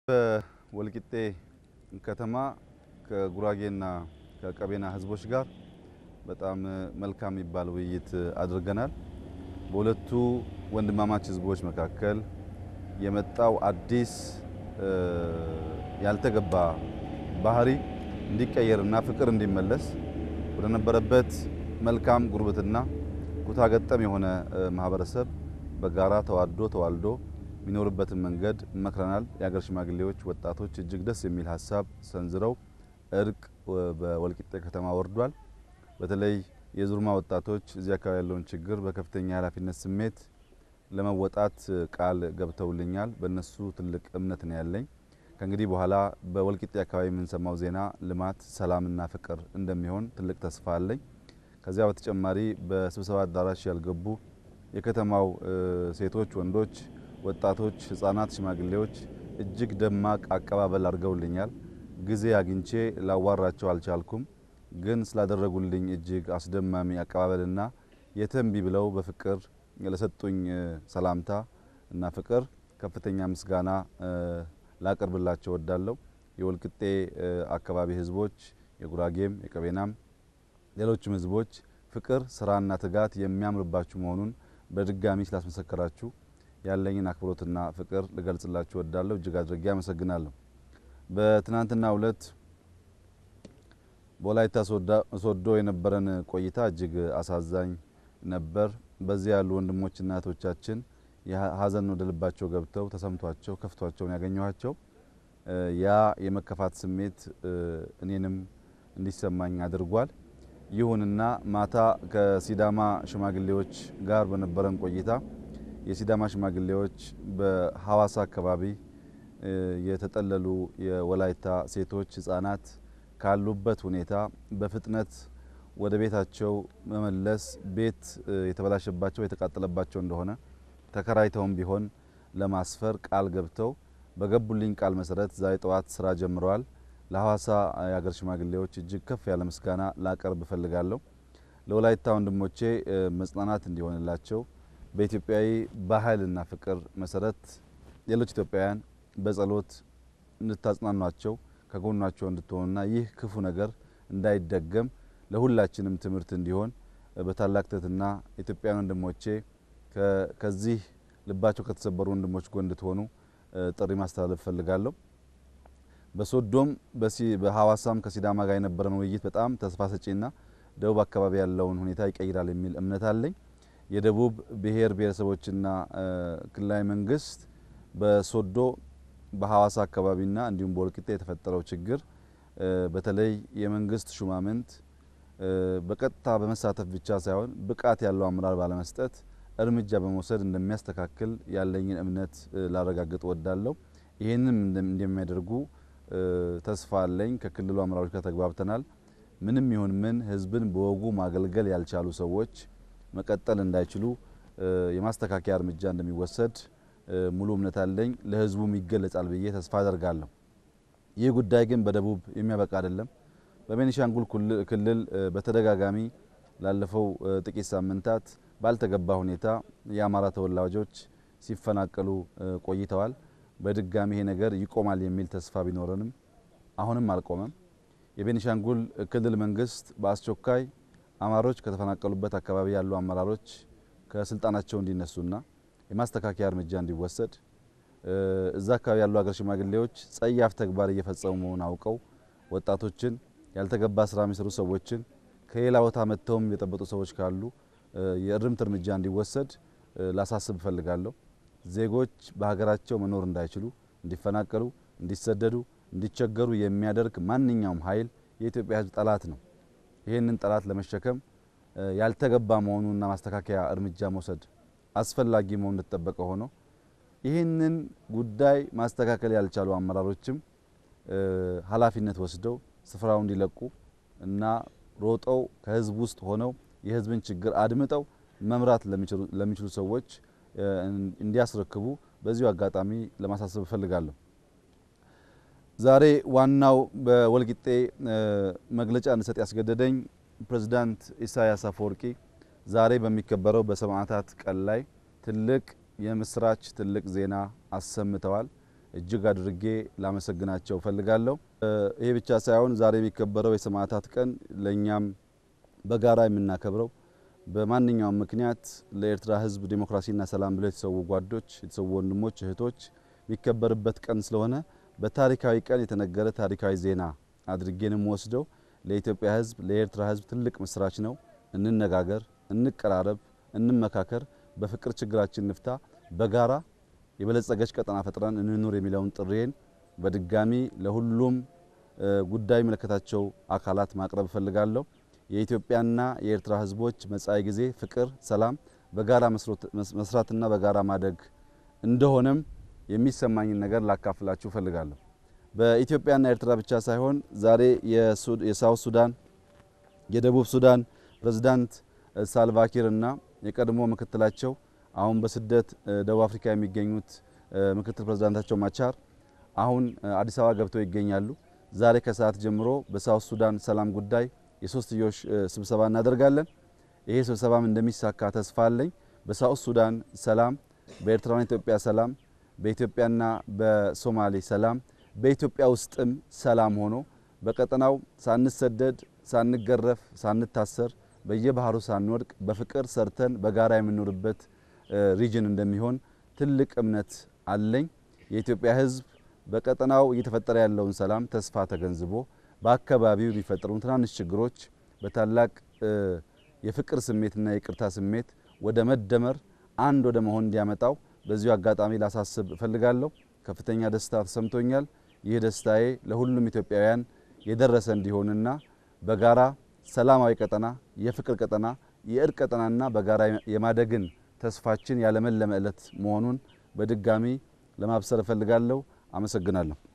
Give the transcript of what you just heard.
በወልቂጤ ከተማ ከጉራጌና ከቀቤና ህዝቦች ጋር በጣም መልካም የሚባል ውይይት አድርገናል። በሁለቱ ወንድማማች ህዝቦች መካከል የመጣው አዲስ ያልተገባ ባህሪ እንዲቀየርና ፍቅር እንዲመለስ ወደ ነበረበት መልካም ጉርብትና ኩታ ገጠም የሆነ ማህበረሰብ በጋራ ተዋዶ ተዋልዶ የሚኖርበትን መንገድ መክረናል። የሀገር ሽማግሌዎች፣ ወጣቶች እጅግ ደስ የሚል ሀሳብ ሰንዝረው እርቅ በወልቂጤ ከተማ ወርዷል። በተለይ የዙርማ ወጣቶች እዚህ አካባቢ ያለውን ችግር በከፍተኛ ኃላፊነት ስሜት ለመወጣት ቃል ገብተውልኛል። በእነሱ ትልቅ እምነት ነው ያለኝ። ከእንግዲህ በኋላ በወልቂጤ አካባቢ የምንሰማው ዜና ልማት፣ ሰላምና ፍቅር እንደሚሆን ትልቅ ተስፋ አለኝ። ከዚያ በተጨማሪ በስብሰባ አዳራሽ ያልገቡ የከተማው ሴቶች፣ ወንዶች፣ ወጣቶች፣ ህጻናት፣ ሽማግሌዎች እጅግ ደማቅ አቀባበል አድርገውልኛል። ጊዜ አግኝቼ ላዋራቸው አልቻልኩም። ግን ስላደረጉልኝ እጅግ አስደማሚ አቀባበልና የተንቢ ብለው በፍቅር ለሰጡኝ ሰላምታ እና ፍቅር ከፍተኛ ምስጋና ላቀርብላቸው ወዳለሁ። የወልቂጤ አካባቢ ህዝቦች የጉራጌም የቀቤናም ሌሎችም ህዝቦች ፍቅር፣ ስራና ትጋት የሚያምርባችሁ መሆኑን በድጋሚ ስላስመሰከራችሁ ያለኝን አክብሮትና ፍቅር ልገልጽላችሁ ወዳለሁ። እጅግ አድርጌ አመሰግናለሁ። በትናንትናው ዕለት በወላይታ ሶዶ የነበረን ቆይታ እጅግ አሳዛኝ ነበር። በዚህ ያሉ ወንድሞችና እህቶቻችን ሀዘን ወደ ልባቸው ገብተው ተሰምቷቸው ከፍቷቸውን ያገኘኋቸው ያ የመከፋት ስሜት እኔንም እንዲሰማኝ አድርጓል። ይሁንና ማታ ከሲዳማ ሽማግሌዎች ጋር በነበረን ቆይታ የሲዳማ ሽማግሌዎች በሀዋሳ አካባቢ የተጠለሉ የወላይታ ሴቶች፣ ህጻናት ካሉበት ሁኔታ በፍጥነት ወደ ቤታቸው መመለስ ቤት የተበላሸባቸው የተቃጠለባቸው እንደሆነ ተከራይተውም ቢሆን ለማስፈር ቃል ገብተው በገቡልኝ ቃል መሰረት ዛሬ ጠዋት ስራ ጀምረዋል። ለሀዋሳ የሀገር ሽማግሌዎች እጅግ ከፍ ያለ ምስጋና ላቀርብ እፈልጋለሁ። ለወላይታ ወንድሞቼ መጽናናት እንዲሆንላቸው በኢትዮጵያዊ ባህልና ፍቅር መሰረት ሌሎች ኢትዮጵያውያን በጸሎት እንድታጽናኗቸው ከጎናቸው እንድትሆኑና ይህ ክፉ ነገር እንዳይደገም ለሁላችንም ትምህርት እንዲሆን በታላቅ ትህትና ኢትዮጵያውያን ወንድሞቼ ከዚህ ልባቸው ከተሰበሩ ወንድሞች ጎን እንድትሆኑ ጥሪ ማስተላለፍ እፈልጋለሁ። በሶዶም በሀዋሳም ከሲዳማ ጋር የነበረን ውይይት በጣም ተስፋ ሰጪና ደቡብ አካባቢ ያለውን ሁኔታ ይቀይራል የሚል እምነት አለኝ። የደቡብ ብሔር ብሔረሰቦችና ክልላዊ መንግስት በሶዶ በሀዋሳ አካባቢና እንዲሁም በወልቂጤ የተፈጠረው ችግር በተለይ የመንግስት ሹማምንት በቀጥታ በመሳተፍ ብቻ ሳይሆን ብቃት ያለው አመራር ባለመስጠት እርምጃ በመውሰድ እንደሚያስተካክል ያለኝን እምነት ላረጋግጥ ወዳለሁ። ይህንም እንደሚያደርጉ ተስፋ አለኝ። ከክልሉ አመራሮች ጋር ተግባብተናል። ምንም ይሁን ምን ህዝብን በወጉ ማገልገል ያልቻሉ ሰዎች መቀጠል እንዳይችሉ የማስተካከያ እርምጃ እንደሚወሰድ ሙሉ እምነት አለኝ። ለህዝቡም ይገለጻል ብዬ ተስፋ አደርጋለሁ። ይህ ጉዳይ ግን በደቡብ የሚያበቃ አይደለም። በቤኒሻንጉል ክልል በተደጋጋሚ ላለፈው ጥቂት ሳምንታት ባልተገባ ሁኔታ የአማራ ተወላጆች ሲፈናቀሉ ቆይተዋል። በድጋሚ ይሄ ነገር ይቆማል የሚል ተስፋ ቢኖረንም አሁንም አልቆመም። የቤኒሻንጉል ክልል መንግስት በአስቸኳይ አማሮች ከተፈናቀሉበት አካባቢ ያሉ አመራሮች ከስልጣናቸው እንዲነሱና የማስተካከያ እርምጃ እንዲወሰድ እዛ አካባቢ ያሉ ሀገር ሽማግሌዎች ጸያፍ ተግባር እየፈጸሙ መሆኑን አውቀው ወጣቶችን ያልተገባ ስራ የሚሰሩ ሰዎችን ከሌላ ቦታ መጥተውም የጠበጡ ሰዎች ካሉ የእርምት እርምጃ እንዲወሰድ ላሳስብ እፈልጋለሁ። ዜጎች በሀገራቸው መኖር እንዳይችሉ፣ እንዲፈናቀሉ፣ እንዲሰደዱ፣ እንዲቸገሩ የሚያደርግ ማንኛውም ኃይል የኢትዮጵያ ሕዝብ ጠላት ነው። ይህንን ጠላት ለመሸከም ያልተገባ መሆኑንና ማስተካከያ እርምጃ መውሰድ አስፈላጊ መሆኑ እንደተጠበቀ ሆኖ ይህንን ጉዳይ ማስተካከል ያልቻሉ አመራሮችም ኃላፊነት ወስደው ስፍራው እንዲለቁ እና ሮጠው ከህዝብ ውስጥ ሆነው የህዝብን ችግር አድምጠው መምራት ለሚችሉ ሰዎች እንዲያስረክቡ በዚሁ አጋጣሚ ለማሳሰብ እፈልጋለሁ። ዛሬ ዋናው በወልቂጤ መግለጫ እንድሰጥ ያስገደደኝ ፕሬዝዳንት ኢሳያስ አፈወርቂ ዛሬ በሚከበረው በሰማዕታት ቀን ላይ ትልቅ የምስራች ትልቅ ዜና አሰምተዋል። እጅግ አድርጌ ላመሰግናቸው እፈልጋለሁ። ይሄ ብቻ ሳይሆን ዛሬ የሚከበረው የሰማዕታት ቀን ለእኛም በጋራ የምናከብረው በማንኛውም ምክንያት ለኤርትራ ሕዝብ ዴሞክራሲና ሰላም ብለው የተሰዉ ጓዶች፣ የተሰዉ ወንድሞች፣ እህቶች የሚከበርበት ቀን ስለሆነ በታሪካዊ ቀን የተነገረ ታሪካዊ ዜና አድርጌንም ወስደው ለኢትዮጵያ ሕዝብ ለኤርትራ ሕዝብ ትልቅ ምስራች ነው። እንነጋገር፣ እንቀራረብ፣ እንመካከር፣ በፍቅር ችግራችን ንፍታ፣ በጋራ የበለጸገች ቀጠና ፈጥረን እንኑር የሚለውን ጥሪዬን በድጋሚ ለሁሉም ጉዳይ የሚመለከታቸው አካላት ማቅረብ እፈልጋለሁ። የኢትዮጵያና የኤርትራ ህዝቦች መጻኢ ጊዜ ፍቅር፣ ሰላም፣ በጋራ መስራትና በጋራ ማደግ እንደሆነም የሚሰማኝን ነገር ላካፍላችሁ እፈልጋለሁ። በኢትዮጵያና ኤርትራ ብቻ ሳይሆን ዛሬ የሳውት ሱዳን፣ የደቡብ ሱዳን ፕሬዝዳንት ሳልቫኪር እና የቀድሞ ምክትላቸው አሁን በስደት ደቡብ አፍሪካ የሚገኙት ምክትል ፕሬዝዳንታቸው ማቻር አሁን አዲስ አበባ ገብተው ይገኛሉ። ዛሬ ከሰዓት ጀምሮ በሳውት ሱዳን ሰላም ጉዳይ የሶስትዮሽ ስብሰባ እናደርጋለን። ይሄ ስብሰባም እንደሚሳካ ተስፋ አለኝ። በሳውት ሱዳን ሰላም፣ በኤርትራና ኢትዮጵያ ሰላም፣ በኢትዮጵያና በሶማሌ ሰላም፣ በኢትዮጵያ ውስጥም ሰላም ሆኖ በቀጠናው ሳንሰደድ፣ ሳንገረፍ፣ ሳንታሰር በየባህሩ ሳንወድቅ በፍቅር ሰርተን በጋራ የምንኖርበት ሪጅን እንደሚሆን ትልቅ እምነት አለኝ። የኢትዮጵያ ሕዝብ በቀጠናው እየተፈጠረ ያለውን ሰላም ተስፋ ተገንዝቦ በአካባቢው የሚፈጠሩ ትናንሽ ችግሮች በታላቅ የፍቅር ስሜትና የይቅርታ ስሜት ወደ መደመር አንድ ወደ መሆን እንዲያመጣው በዚሁ አጋጣሚ ላሳስብ እፈልጋለሁ። ከፍተኛ ደስታ ተሰምቶኛል። ይህ ደስታዬ ለሁሉም ኢትዮጵያውያን የደረሰ እንዲሆንና በጋራ ሰላማዊ ቀጠና፣ የፍቅር ቀጠና፣ የእርቅ ቀጠናና በጋራ የማደግን ተስፋችን ያለመለመ ዕለት መሆኑን በድጋሚ ለማብሰር እፈልጋለሁ። አመሰግናለሁ።